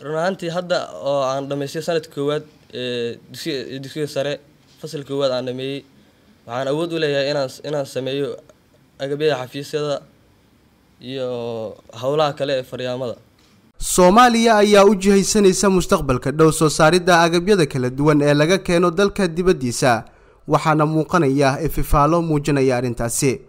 run ahaantii hadda oo aan dhammaystay sanadka koowaad ee dugsiga dugsiga sare fasal koowaad aan dhameeyey waxaan awood u leeyahay inaan inaan sameeyo agabyada xafiisyada iyo howlaha kale ee faryaamada soomaaliya ayaa u jihaysanaysa mustaqbalka dhow soo saaridda agabyada kala duwan ee laga keeno dalka dibaddiisa waxaana muuqanaya ififaalo muujinaya arrintaasi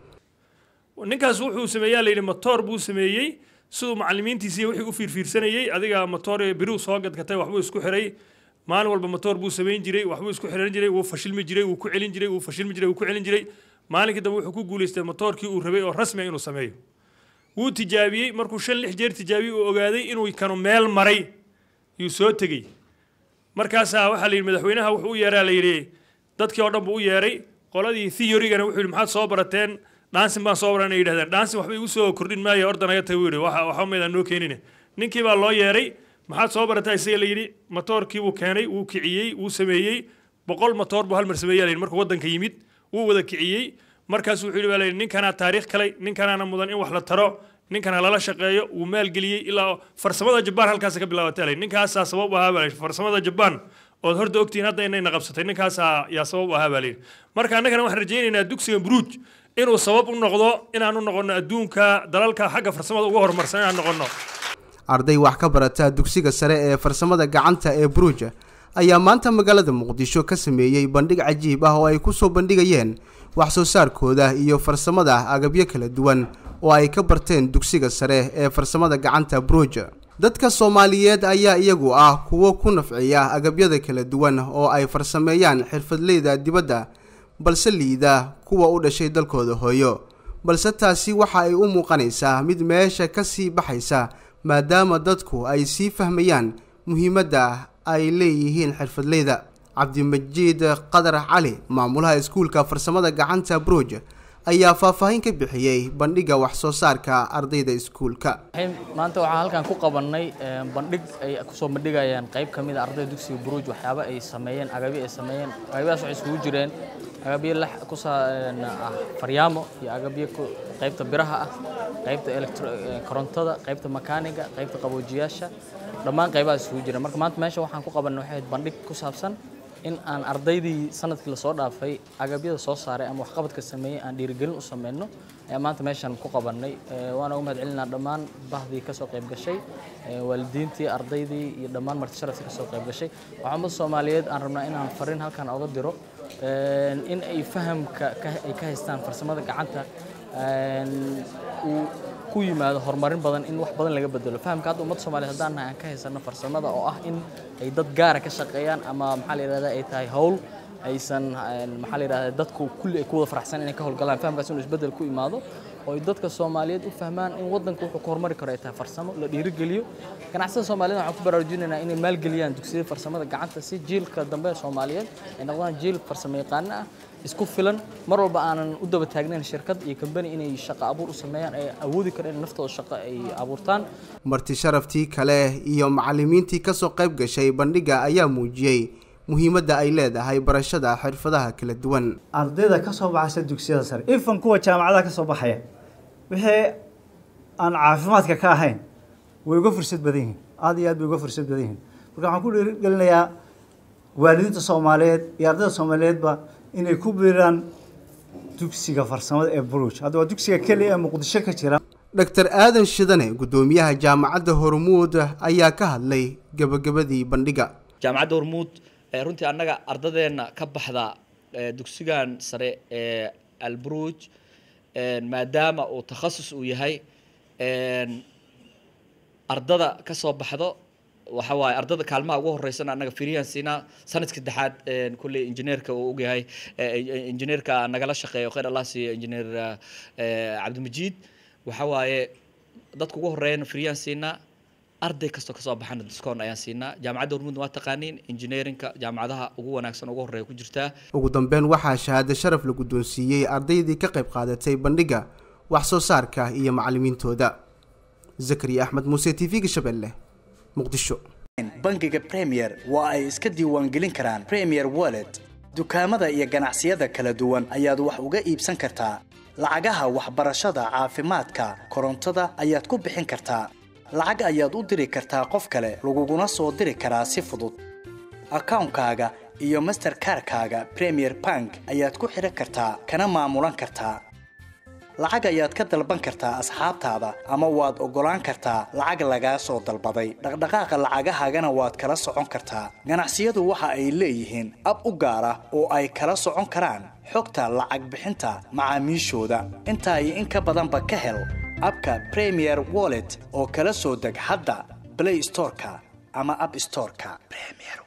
ninkaas wuxuu sameeyaa layidhi motoor buu sameeyey siduu macalimiintiisii wixii u fiirfiirsanayey adiga motoor biriu soo gadgatay waxbuu isku xiray maalin walba motoor buu samayn jiray waxbuu isku xiran jiray wuu fashilmi jiray wuu ku celin jiray wuu fashilmi jiray wuu ku celin jiray maalinkii dambe wuxuu ku guulaystay motoorkii uu rabay oo rasmi inuu sameeyo wuu tijaabiyey markuu shan lix jeer tijaabiyey uu ogaaday inuu kanu meel maray yuu soo tegey markaasaa waxaa la yidhi madaxweynaha wuxuu u yeeraa la yidhi dadkii oo dhan buu u yeeray qoladii theorygana wuxuu yidhi maxaad soo barateen dhaansin baan soo baran ay yidhahdeen dhaansin waxba igu soo kordhin maayo ordan naga tago yidhi waxa waxa maydaan noo keenine ninkii baa loo yeeray maxaad soo barataa isaga la yidhi matoorkii buu keenay wuu kiciyey wuu sameeyey boqol matoor buu hal mar sameeyaa la yidhi markuu waddanka yimid wuu wada kiciyey markaas wuxuu yidhi baa la yidhi ninkanaa taariikh kalay ninkanaana mudan in wax la taro ninkana lala shaqeeyo wuu maalgeliyey ilaa farsamada jabaan halkaas ka bilaabatay la ninkaasaa sabab u ahaa baa la yidhi farsamada jabaan ood horta ogtihiin hadda inayna qabsatay ninkaasaa yaa sabab u ahaa baa la yidhi marka annagana waxaan rajaynaynaa dugsiga buruuj inuu sabab u noqdo inaan u noqono adduunka dalalka xagga farsamada uga horumarsan inaan noqono arday wax ka barata dugsiga sare ee farsamada gacanta ee buruuja ayaa maanta magaalada muqdisho ka sameeyey bandhig cajiib ah oo ay ku soo bandhigayeen wax soo saarkooda iyo farsamada agabyo kala duwan oo ay ka barteen dugsiga sare ee farsamada gacanta buruuja dadka soomaaliyeed ayaa iyagu ah kuwo ku nafciya agabyada kala duwan oo ay farsameeyaan xirfadleyda dibadda balse liida kuwa u dhashay dalkooda hooyo balse taasi waxa ay u muuqanaysaa mid meesha ka sii baxaysa maadaama dadku ay sii fahmayaan muhiimadda ay leeyihiin xirfadleyda cabdimajiid qadar cali maamulaha iskuulka farsamada gacanta bruj ayaa faahfaahin ka bixiyey bandhigga wax soo saarka ardayda iskuulka maanta waxaan halkan ku qabannay bandhig ay kusoo bandhigayaan qayb ka mid a ardayda dugsiga buruuj waxyaaba ay sameeyeen agabyo ay sameeyeen agabyadaas waxay isugu jireen agabyo la kusaa ah faryaamo iyo agabyo qaybta biraha ah qaybta korontada qaybta makaaniga qaybta qaboojiyaasha dhammaan qaybaha isugu jira marka maanta meesha waxaan ku qabannay waxay bandhig ku saabsan in aan ardaydii sanadkii lasoo dhaafay agabyada soo saaray ama waxqabadka sameeyey aan dhiirigelin u sameyno ayaa maanta meeshan ku qabannay waana ugu mahad celinaa dhammaan bahdii kasoo qayb gashay waalidiintii ardaydii iyo dhammaan marti sharaftii kasoo qayb gashay waxaa ummadda soomaaliyeed aan rabnaa inaan fariin halkan oga diro in ay fahamka ay ka haystaan farsamada gacanta uu ku yimaado horumarin badan in wax badan laga bedelo fahamka hadda ummadda soomaaliyeed haddaan nahay aan ka haysano farsamada oo ah in ay dad gaara ka shaqeeyaan ama maxaa la yidhahdaa ay tahay howl aysan maxaa la yidhahdaa dadku kulli ay ku wada faraxsan inay ka howlgalaan fahamkaas inuu isbeddel ku imaado oo ay dadka soomaaliyeed u fahmaan in waddanka wuxuu ka horumari karo ay tahay farsamo la dhiirigeliyo ganacsada soomaaliyeed waxaan ku baraarujinaynaa inay maalgeliyaan dugsiyada farsamada gacanta si jiilka dambe ee soomaaliyeed ay noqdaan jiil farsamo yaqaano ah isku filan mar walba aanan u daba taagnayn shirkad iyo kambani inay shaqo abuur u sameeyaan ay awoodi karaan in naftooda shaqo ay abuurtaan marti sharaftii kale iyo macallimiintii kasoo qayb gashay bandhigga ayaa muujiyey muhiimadda ay leedahay barashada xirfadaha kala duwan ardayda ka soo baxaysa dugsiyada sare ifan kuwa jaamacadaha ka soo baxaya wixii aan caafimaadka ka ahayn way uga fursad badan yihiin aada iyo aad bay uga fursad badan yihiin marka waxaan ku dhiirigelinayaa waalidiinta soomaaliyeed iyo ardayda soomaaliyeedba inay ku biiraan dugsiga farsamada ee buruj hadda waa dugsiga keliya ee muqdisho ka jira dr aadan shidane guddoomiyaha jaamacadda hormuud ayaa ka hadlay gebagabadii bandhigga jaamacadda hormuud runtii annaga ardadeenna ka baxda dugsigan sare ee alburuj maadaama uu takhasus uu yahay ardada ka soo baxdo waxa waaye ardada kaalmaha ugu horeysana annaga firiyaan siinaa sanadka saddexaad kulley injineerka uu ogyahay injineerka nagala shaqeeyo khayr allah siiyo injineer cabdimajiid waxa waaye dadka ugu horeeyana firiyaan siinaa arday kastoo kasoo baxana diskoon ayaan siinaa jaamacadda hormuudna waa taqaaniin injineerinka jaamacadaha ugu wanaagsan ugu horeeya ku jirtaa ugu dambeyn waxaa shahaado sharaf la guddoonsiiyey ardaydii ka qayb qaadatay bandhigga wax soo saarka iyo macallimiintooda zakariya axmed muuse t v-ga shabeelle muqdisho bangiga premier waa ay iska diiwaangelin karaan premier wallet dukaamada iyo ganacsiyada kala duwan ayaad wax uga iibsan kartaa lacagaha waxbarashada caafimaadka korontada ayaad ku bixin kartaa lacag ayaad u diri kartaa qof kale laguguna soo diri karaa si fudud akawnkaaga iyo masterkarkaaga premier bank ayaad ku xidhan kartaa kana maamulan kartaa lacag ayaad ka dalban kartaa asxaabtaada ama waad oggolaan kartaa lacag lagaa soo dalbaday dhaqdhaqaaqa lacagahaagana waad kala socon kartaa ganacsiyadu waxa ay leeyihiin ab u gaar ah oo ay kala socon karaan xogta lacag bixinta macaamiishooda intaa iyo in ka badanba ka hel abka premier wallet oo kala soo deg hadda play storeka ama app storeka premier